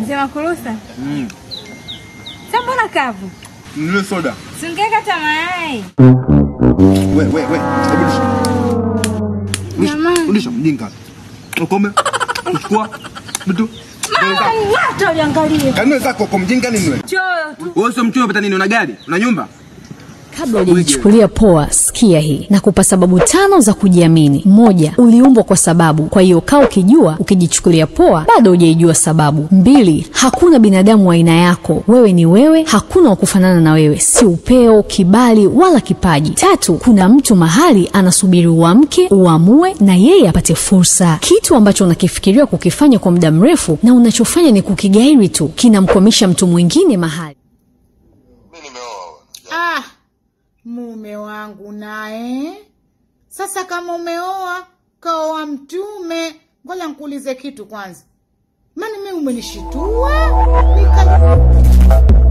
Mzee Makurusa, Mm. sasa mbona kavu? Nile soda. Singeka hata mayai. We, we, we. Hebu lisha. Lisha. Jamani. Lisha mjinga. Ukome. Uchukua. Bitu. Hata uliangalie. Kanuni zako kwa mjinga nini wewe? Choyo tu. Wewe sio mchumba pata nini? Una gari? Una nyumba? Kabla hujajichukulia poa, sikia hii na kupa sababu tano za kujiamini. Moja, uliumbwa kwa sababu, kwa hiyo kaa ukijua ukijichukulia poa bado hujaijua sababu. Mbili, hakuna binadamu wa aina yako, wewe ni wewe, hakuna wa kufanana na wewe, si upeo, kibali wala kipaji. Tatu, kuna mtu mahali anasubiri uamke, uamue na yeye apate fursa. Kitu ambacho unakifikiria kukifanya kwa muda mrefu na unachofanya ni kukigairi tu, kinamkwamisha mtu mwingine mahali. Mimi nimeoa. Ah, mume wangu naye. Sasa kama umeoa, kaoa mtume. Ngoja nikuulize kitu kwanza. Maana mimi umenishitua. Nika...